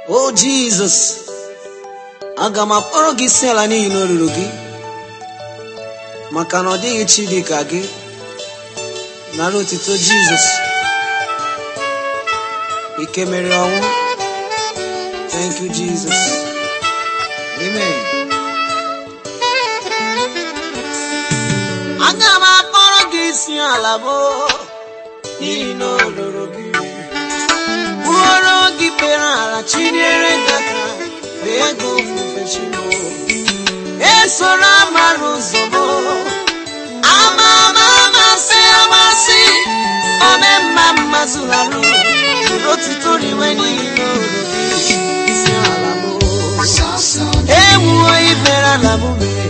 o jizọs aga m akpọrọ gị isi ala n'ihi na olulu gị maka na ọ dịghị chi dị ka gị nara otito jizọs ike mere ọnwụ thank you jesus amen aga m akpọrọ gị isi ala bụ n'ihi na olulu gị bụrụ gị kpere ala chinyere gị aka fee gị ofufe chimo esoro amara ụzọ m ama ama amasị amasị ome mma mma zụlarụ jiri otuto riwe niile olu gị isi ala m ewuo ibere ala m mee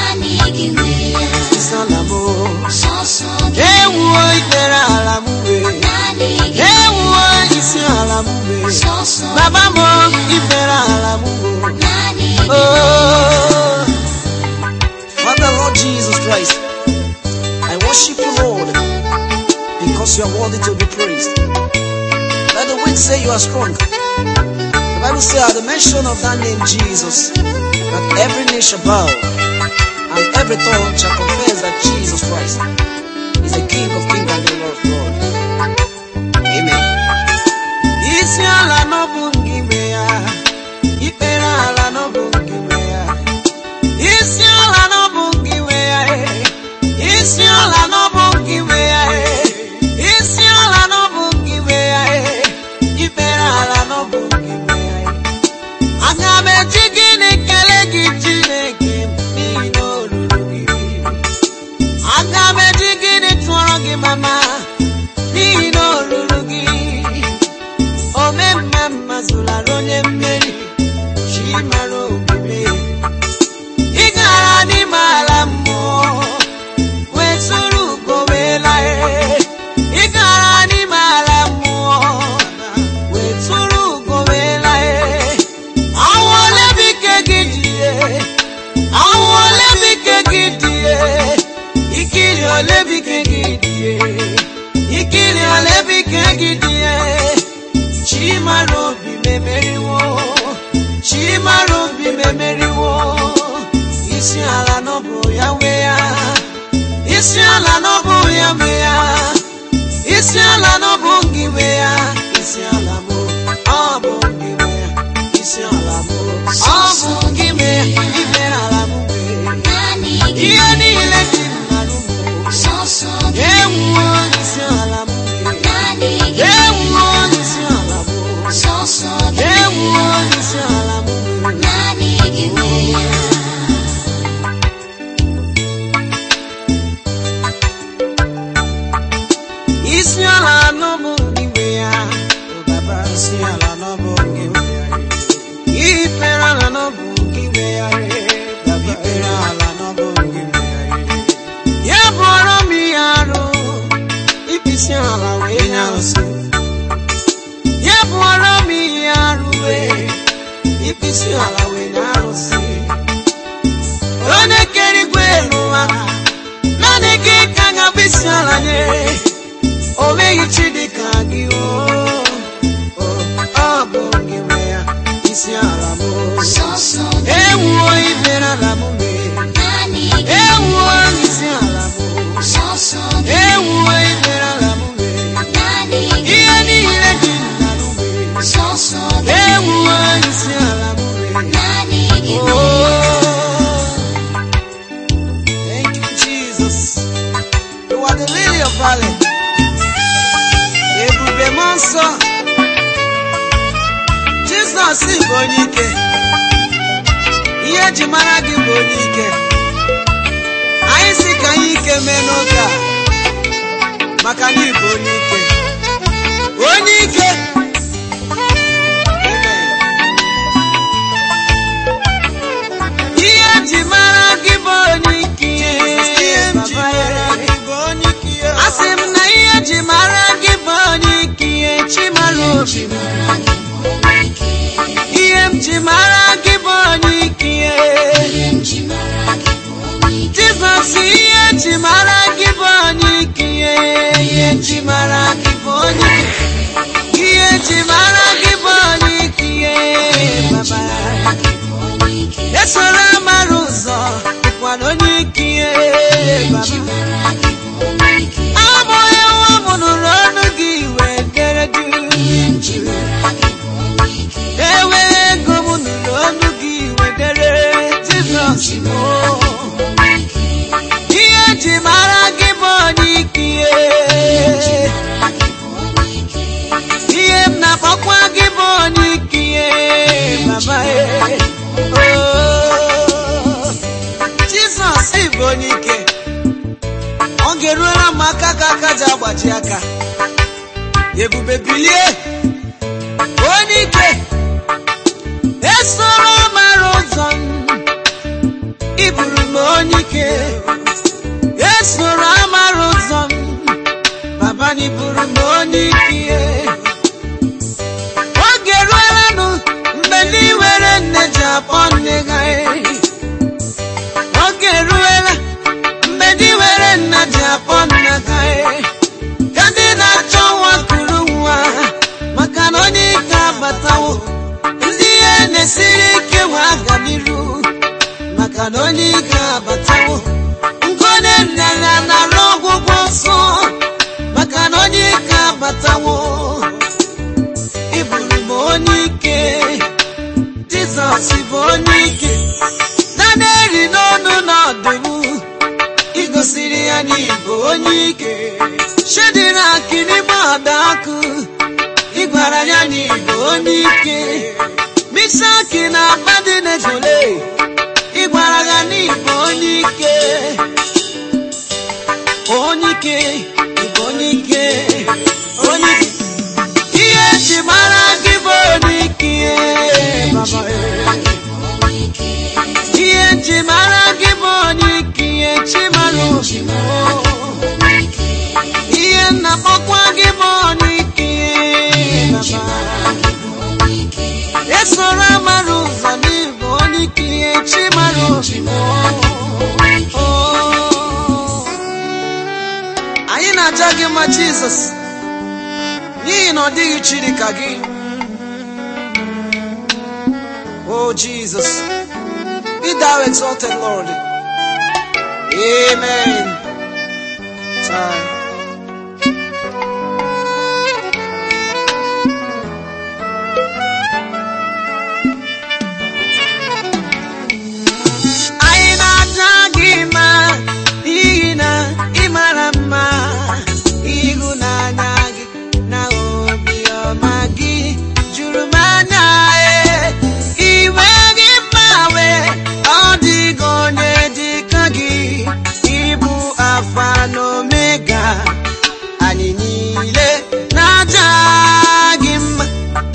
isi ala m ewuo ibere ala m mee ewuo isi ala m mee baba m ibere ala m mee Oh, Father Lord Jesus Christ, I worship you, Lord, because you are worthy to be praised. Let the weak say you are strong. The Bible says, at the mention of that name, Jesus, that every knee shall bow and every tongue shall confess that Jesus Christ is the King of kings and the Lord of lords. Amen. Isi ala n'ọbụ gị nwe ya, ikpere ala n'ọbụ gị nwe ya. Isi ala n'ọbụ gị nwe ya, eh. isi ala n'ọbụ gị nwe ya, eh. isi ala n'ọbụ gị nwe ya, eh. ikpere ala n'ọbụ gị nwe ya. eh. Aga m eji gịnị kelee gị Chineke m n'ihi na o ruru gị. Aga m eji gịnị tụọrọ gị mama n'ihi na o ruru gị. ome mma mma zụlara onye mmeri chi mara omume ị gara n'ime ala mmụọ wee tụrụ ugo wee laa ị gara n'ime ala mmụọ wee tụrụ ugo wee laa ọnwụ ole bụ ike gị dị ọnwụ ole bụ ike gị dị ikiri ole bụ ike gị dị ikiri ole bụ ike gị dị chimara obi memeriwo chimara obi memeriwo isi ala n'ọbụ ya nwe ya isi ala n'ọbụ ya nwe ya isi ala n'ọbụ gị nwe ya isi ala m ọ bụ gị nwe ya isi ala m ọ bụ gị nwe ya ime ala m nwe ihe niile dị mmadụ m ewuo isi ala m nwe ewuo isi ala m ewuo isi ala m isi ala n'ọbụ gị nwe ya ụbaba isi ala n'ọbụ gị nwe ya ikpere ala n'ọbụ gị nwe ya ikpere ala n'ọbụ gị nwe ya ya bụọrọ m ihe arụ ịpịsị ala wee nye arụsị ya bụọrọ m ihe arụ wee ịpịsị ala wee nye arụsị onye kere igwe n'ụwa naanị gị ka ga-abụ isi ala nye o meghị chi dị ka gị o o, ọ bụ gị nwe ya isi ala m ewuo ibere ala m mee ewuo isi ala m ewuo ibere ala m mee ihe niile dị n'ala m mee ewuo isi ala m mee oh thank you jesus you are the lily of valley ebube m nsọ jizọs bụ onye ike ihe eji mara gị bụ onye ike anyị si ka anyị ike mee n'oge a maka na ịbụ onye ike onye ike Amen. ihe eji mara gị bụ onye ike Baba ya. asị m na ihe eji mara gị bụ onye ike chimara obi m ihe m ji mara gị bụ onye ike jizọs ihe ji mara gị bụ onye ike ihe ji mara gị bụ onye ike ihe ji mara gị bụ onye ike ihe baba abụghị nwa m nụrụ ọnụ gị wee dere du ewe ego m nụrụ ọnụ gị wee dere jizọs mo ihe ji mara gị bụ onye ike ihe m na-akpọkwa gị bụ onye ike baba Oh, jizọs ị bụ onye ike ọ ga-eruola m aka ka aka ji agbaji aka ebube bilie onye ike esoro mara ụzọ m iburu m onye ike esoro amara ụzọ m baba na iburu m onye ike oge ruolanụ mgbe ndị were nne ji akpọ nne ha oge ruola mgbe ndị were nna ji akpọ nna ha ka ndị na-achọ nwa kuru nwa maka na onye ike abatawo ndị ihe na-esiri ike nwe aga n'iru maka na onye ike abatawo ngone nrịanrịa na-arụ ọgwụgwọ nsọ maka na onye ike abatawo ịbụrụ m onye ike jizọs bụ onye ike na na-eri n'ọnụ n'ọdụm igosiri ya n'ịbụ onye ike shedrak n'ime ọda ọkụ ịgwara ya n'ịbụ onye ike misaki na abadinejole ịgwara ya n'ịbụ onye ike onye ike ịbụ onye ike onye ike ihe eji mara gị bụ onye ike baba ihe eji mara gị bụ onye ike ihe chi mara ozugbo ihe nnakpọkwa gị bụ onye ike baba esoro amara ụzọ n'ịbụ onye ike ihe chi mara ozugbo Oh. anyị na-aja gị mma jizọs n'ihi na ọ dịghị chi dị ka gị o jizọs be thou exalted lord amen Time. anyị na-aja gị mma n'ihi na ị mara mma ịhụnanya gị na obiọma gị juru m anya ee. iwe gị mgbanwe ọ dịghị onye dị ka gị ịbụ alfa na omega anyị niile na-aja gị mma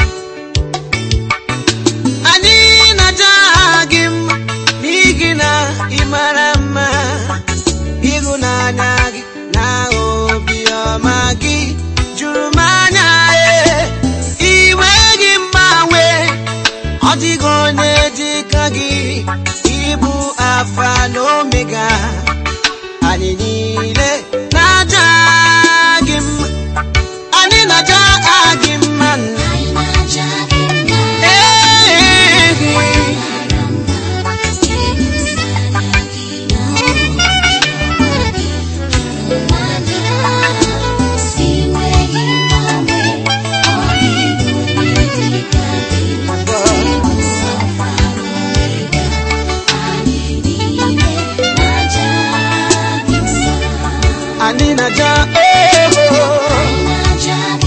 anyị na-aja gị mma n'ihi na ị mara mma ịhụnanya gị na obiọma gị juru m anya ee. iwe gị mgbanwe ọ dịghị onye dị ka gị ịbụ alfa na omega anyị niile na-aja gị mma anyị na-aja gị mma nna Ee, anyị na-aja oh,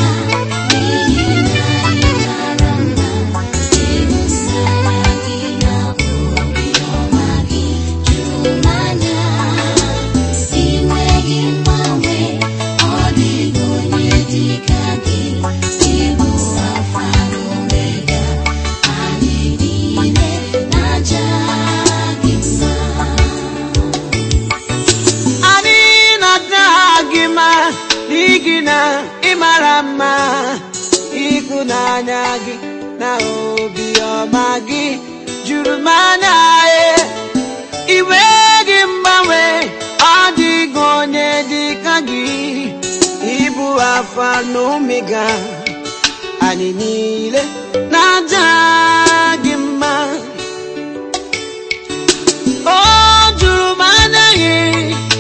anyị na-aja gị mma n'ihi na ị mara mma ịhụnanya gị na obiọma gị juru m anya ee. iwe gị mgbanwe ọ dịghị onye dị ka gị ịbụ alfa na omega anyị niile na-aja gị mma o juru m anya gị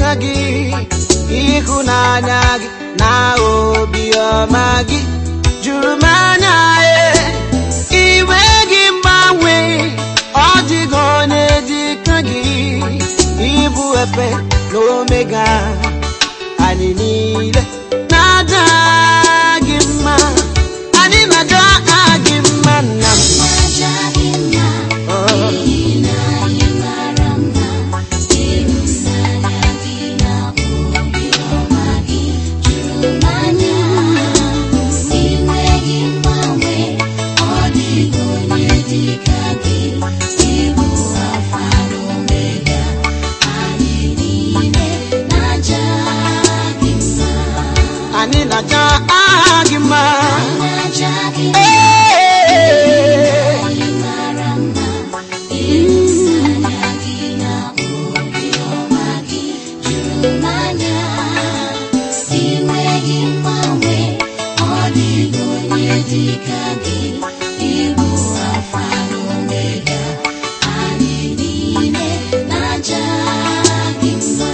gị ịhụnanya gị na obiọma gị juru m anya e iwe gị mgbanwe ọ dịghị onye dị ka gị ịbụ efe na omega anyị niile na-aja gị mma anyị na-aja gị mma nna m anyị na-aja aha gị mma Ee. Dịka gị ịbụ alfa na omega anyị niile na-aja gị mma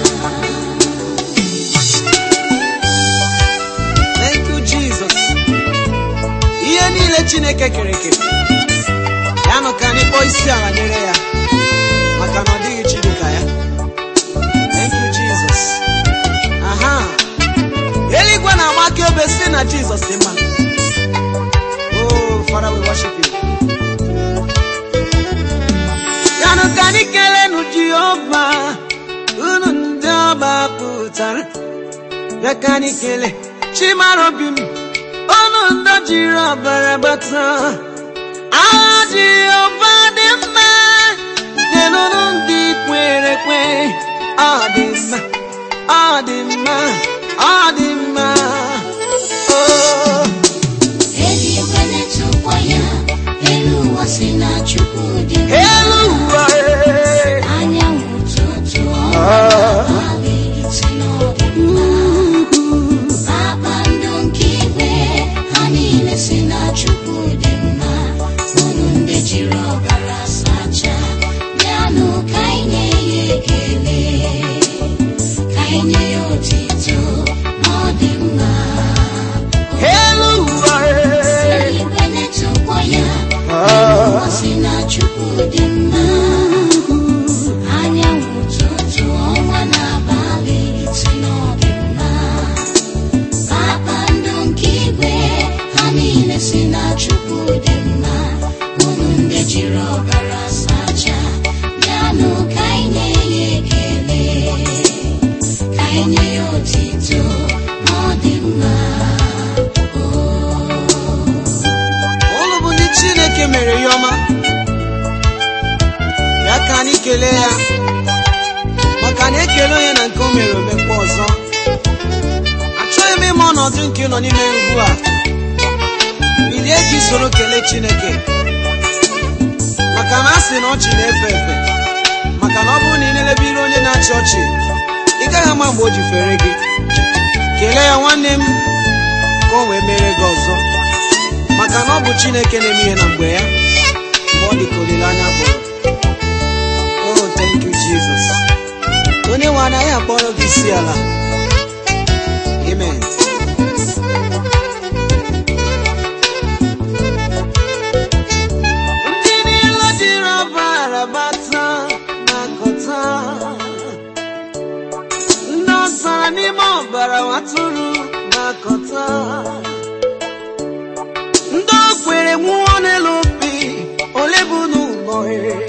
Thank you, Jesus. ihe niile chineke kere eke ya nụ ka anyị kpọọ isi ala nyere ya maka na ọ dịghị chi dịka ya Thank you, Jesus. aha eluigwe na-agba akaebe si na jizọs dị mma oh father we worship you ya nụ ka anyị kelenu jehova unu ndị ọba pụtara ya ka anyị kele chimara obi m ọnụ ndọ jiri ọbara gbata agha jehova dị mma nyelụrụ ndị kwere ekwe ọ dị mma ọ dị mma ọ dị mma oh. eluigwe na-etokwa ya elu ụwa si na chukwu dị mma. elu ụwa ee. anyanwụ ụtụtụ ọnwa abalị si na ọ dị mma. kpakpando nke igwe ha niile si na chukwu dị mma unu ndị jiri ọbara sachaa bịanụ ka anyị nye ya ekele ka anyị nye ya otito na ọ dị mma elu ụwa ee. eluigwe na-etokwa ya Ọ sị na Chukwu dị mma anyanwụ ụtụtụ ọnwa na abalị si na ọ dị mma kpakpando nke igwe ha niile si na Chukwu dị mma unu ndị jiri ọbara sachaa bịanụ ka anyị nye ya ekele ka anyị nye ya otito na ọ dị mma ụlụ bụ ndị chineke mere ya ọma ya ka anyị kelee ya maka na ekele onye na nke o mere omekwa ọzọ achọghị m ịma ọnọdụ nke ị nọ n'ime ugbu a bilie ka isoro kelee chineke maka na a sị na ọchị na-efe efe maka na ọ bụrụ na ị na-elebe iru onye na-achị ọchị ị gaghị ama mgbe o ji fere gị kelee ya nwanne m ka o wee mere gị ọzọ maka na ọ bụ chineke na-eme ihe na mgbe ya mgbe ọ dị ka olileanya bụrụ oh thank you jesus onye nwe anaghị akpọrọ gị isi ala amen ndị niile jiri ọbara bata na-akọta ndị ọsara n'ime ọbara watụrụ na-akọta ndị o kwere nwụọ n'elu obi ole bụ n'ụlọ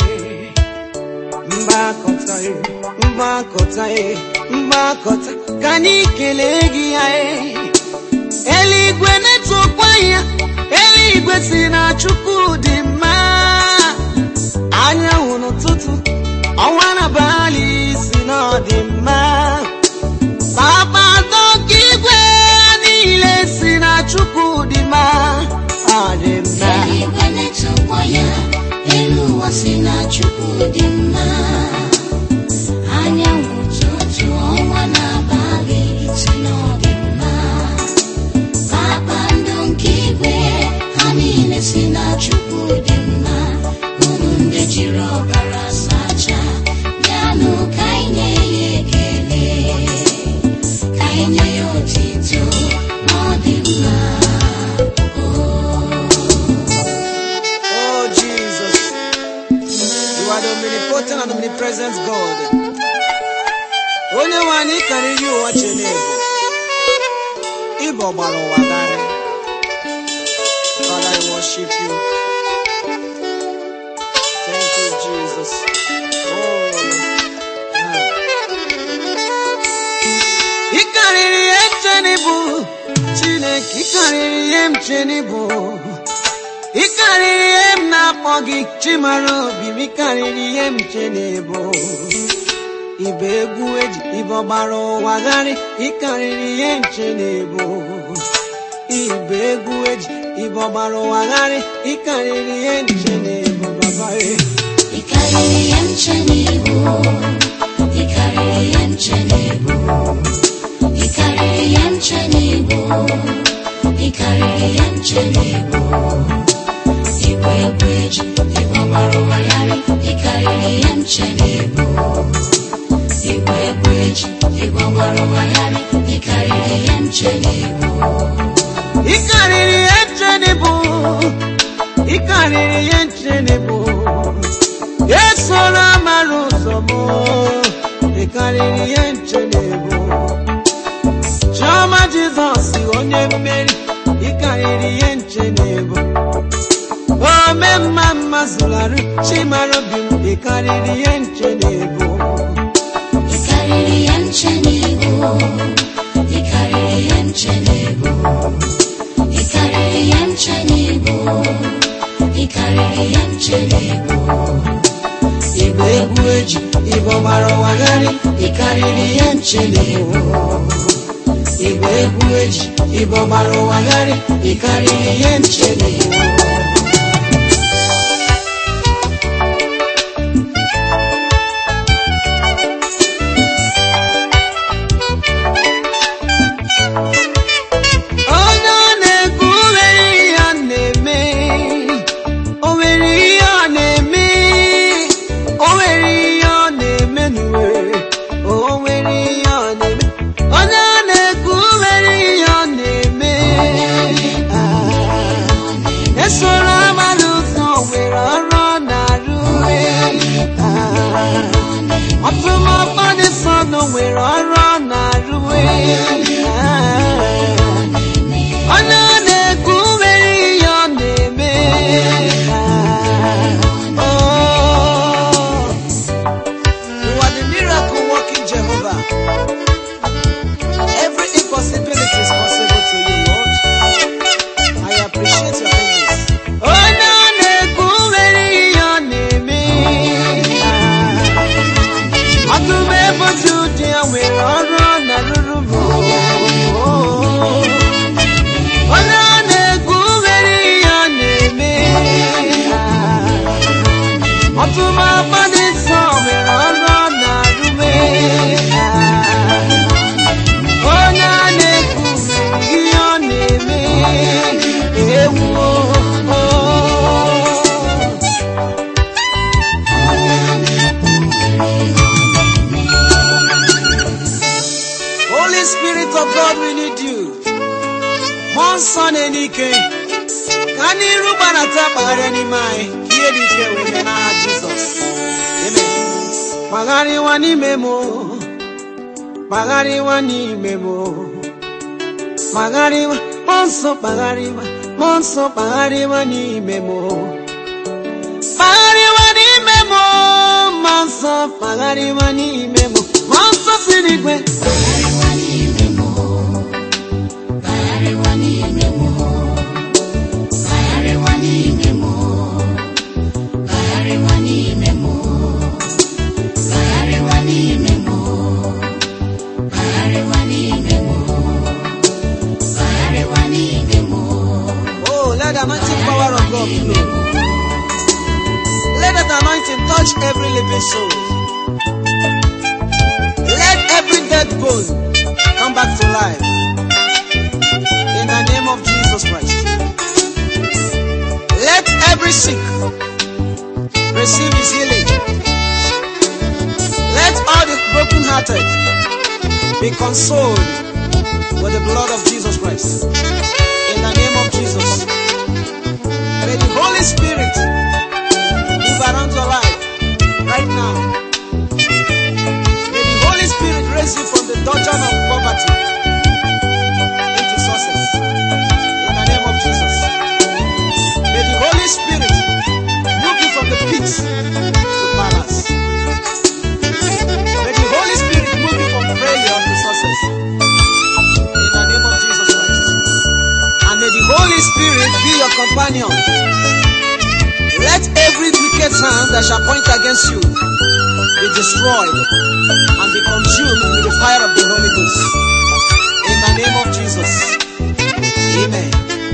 mgbakọta mgbakọta mgbakọta ka anyị kelee gị ya eluigwe na-etokwa ya eluigwe si na chukwu dị mma anyanwụ n'ụtụtụ ọnwa n'abalị si na ọ dị mma kpakpando nke igwe niile si na chukwu dị mma ọ dị mma eluigwe na-etokwa ya elu ụwa si na chukwu dị mma anyanwụ ụtụtụ ọnwa na abalị si na ọ dị mma kpakpando nke igwe ha niile si na chukwu dị mma unu ndị jiri ọbara sachaa bịanụ ka anyị nye ya ekele glorious God. Onye nwe anyị karịrị ụwa Chineke. Ịbụ ọgbara ụwa garị. Father, I worship you. Thank you, Jesus. Oh, ah. Ị karịrị ihe ncheni bụ Chineke, ị karịrị ihe m cheni bụ. Ị karịrị ihe m na-akpọ gị chimara obi m ị karịrị ihe m cheni bụ. Ibe egwu eji ibe ọgbara ụwa gharị ị karịrị ihe m cheni bụ. Ibe egwu eji ibe ọgbara ụwa gharị ị karịrị ihe m cheni bụ baba e. Ị karịrị ihe nche n'ibu Ị karịrị ihe nche n'ibu Ị karịrị ihe nche n'ibu Ị karịrị ihe nche n'ibu Igwe egwu eji Igwe ọgbara ụwa yarị Ị karịrị ihe nche n'ibu Igwe egwu eji Igwe ọgbara ụwa yarị Ị karịrị ihe nche n'ibu Ị karịrị ihe ncheni bụ Ị karịrị ihe ncheni bụ Esoro amara ụzọ m Ị karịrị ihe ncheni bụ Chiọma Jizọs onye mmeri Ị karịrị ihe ncheni bụ Ome mma mma zụlarụ Chimara obi m Ị karịrị ihe ncheni bụ Ị karịrị ihe nche n'ibu Ị karịrị ihe nche n'ibu Ị karịrị ihe nche n'ibu Ị karịrị ihe nche n'ibu Igbe egwu eji Igbo gbara ụwa gharị Ị karịrị ihe ncheni bụ Igbe egwu eji Igbo gbara ụwa gharị Ị karịrị ihe ncheni bụ onye ọ na-ekwu o nwere ihe ọ na-eme o nwere ihe ọ na-eme o nwere ihe ọ na-eme n'uwe o nwere ihe ọ na-eme onye ọ na-ekwu o nwere ihe ọ na-eme Ah, esoro amala ụzọ nwere ọrụ ọ na-arụ Ah, ọtụmọkpọ dị nsọ nọ nwere ọrụ ọ na-arụ Ah, onye ọ na-ekwu nwere ihe ọ na-eme Oh, you are the miracle working Jehovah. Every impossibility is possible to you, Lord. I appreciate your kindness. Onye ọ na-ekwu nwere ihe ọ na-eme ọtụm ebochi ụdị ya nwere ọrụ ọ na-arụrụ m onye ọ na-ekwu nwere ihe ọ na-eme ọtụm agbadị nsọ nwere ọrụ ọ na-arụme onye a na-ekwu nwere ihe ọ na-eme ewuo Holy Spirit of God, we need you. Mmụọ nsọ na-enye ike ka n'iru gbanata kpagharịa n'ime anyị ka ihe dị ike wee mee n'aha Jizọs. Amen. Kpagharịwa n'ime m o. kpagharịwa n'ime m o. kpagharịwa mmụọ nsọ kpagharịwa mmụọ nsọ kpagharịwa n'ime m o. kpagharịwa n'ime m o. mmụọ nsọ kpagharịwa n'ime m o. mmụọ nsọ si n'igwe Kagharịwa n'ime m Kagharịwa n'ime m Kagharịwa n'ime m Kagharịwa n'ime m Kagharịwa n'ime m Kagharịwa n'ime m Kagharịwa n'ime m Oh, let the anointing power of God flow. Let that anointing touch every living soul. Let every dead bone come back to life. In the name of Jesus Christ. Let every sick receive his healing. Let all the brokenhearted be consoled with the blood of Jesus Christ. In the name of Jesus. May the Holy Spirit move around your life right now. Holy Spirit be your companion. Let every wicked sound that shall point against you be destroyed and be consumed with the fire of the Holy Ghost. In the name of Jesus. Amen.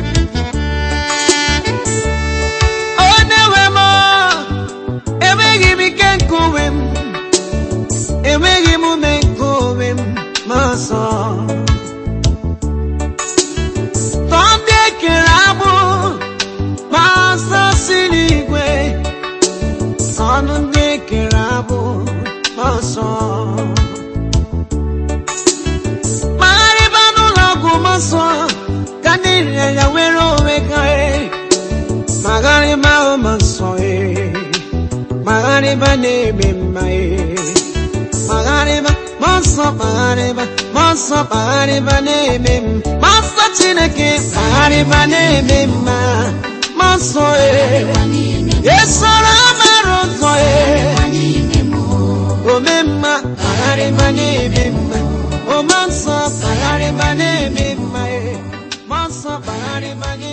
Onye-nwe m, enweghị m ike nke onwe m. Enweghị m ume nke onwe m, ma ọsọ. Tọọ ndị ekere agbụ, ma ọsọ si n'igwe. Ọnụ ndị ekere agbụ, ma ọsọ. Magharịba n'ụlọ ọgwụ ma ọsọ, ka ndị nrịanrịa nwere onwe ha. eh. Magharịba ahụ ma nsọ eh. Magharịba na-eme mma eh. Magharịba, ma nsọ magharịba, ma nsọ magharịba na-eme m. Ma nsọ Chineke magharịba na-eme mma. Ma nsọ eh. Esoro amara ụzọ eh. Ome mma magharịba na-eme mma. Ome nsọ magharịba na-eme mma eh. Ma nsọ magharịba na